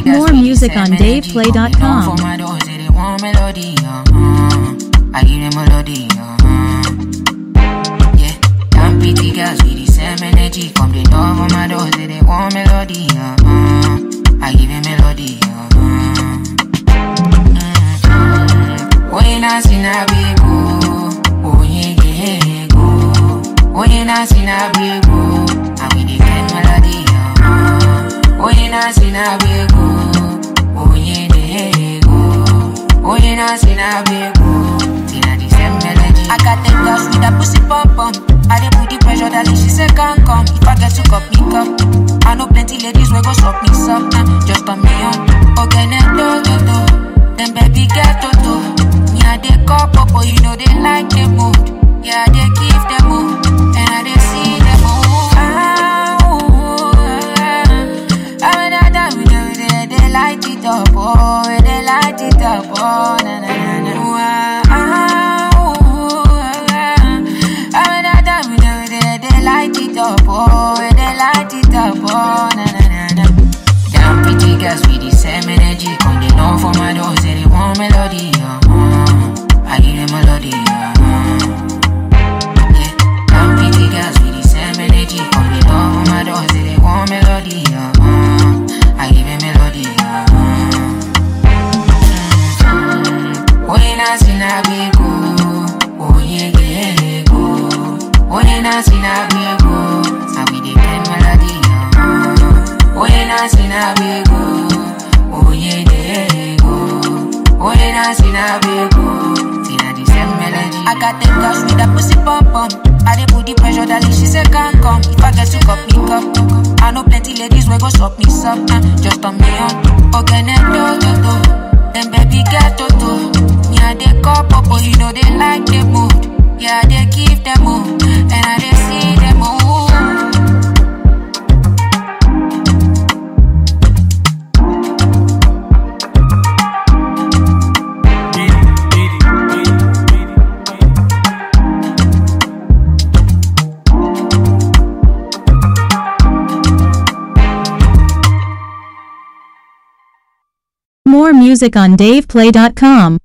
gas More with the music same on energy. DavePlay.com. Coming on for my doors, they dey want melody. Uh-huh. I give them melody. Uh-huh. Yeah, damn pretty girls with the same energy. Come they knock on my doors, they dey want melody. Uh-huh. I give them melody. Uh-huh. Mm-hmm. Oye na sinabigo, oye gego. Oye na sinabigo, I be the kind melody. Uh-huh. Oye na sinabigo, oye gego. Oye na sinabigo, tina the same melody. I got them girls with a pussy pump pump. I dey put the pressure, darling, she say can't come. If I get to cup me cup, I know plenty ladies will go suck me some. Uh, just on me on, okay, do do do. Them baby get to do. Me I dey call popo, you know they like the mood. Yeah, I dey give them mood, and I dey see them move. Ah, ooh, ah, ah, da, da, we dey, we dey, they light it up, oh, we dey light it up, oh, na na na na. Ooh, ah, ah, ooh, ah, ah, da, da, we dey, we dey, they light it up, oh, we dey light it up, oh, na na na na. Damn pretty girls with the same energy. Come they know for my doors, they dey want melody. Uh-huh. I give them melody. Uh-huh. Yeah, damn pretty girls with the same energy. Come they know for my doors, they dey want melody. Uh-huh. I give them melody. Uh-huh. Oye na sinabigo, oye gego. Oye na sinabigo, I be the kind melody. Uh-huh. Oye na sinabigo, oye gego. Oye na sinabigo, tina the same melody. I got them girls with a pussy pump pump. I dey put the pressure, darling, she say can't come. If I get to cup me cup, I know plenty ladies will go suck me some. Uh, just on me on, okay, do do do. Them baby get to do. Me I dey call popo, you know they like the mood. Yeah, I dey give them mood, and I dey see them move. More music on DavePlay.com.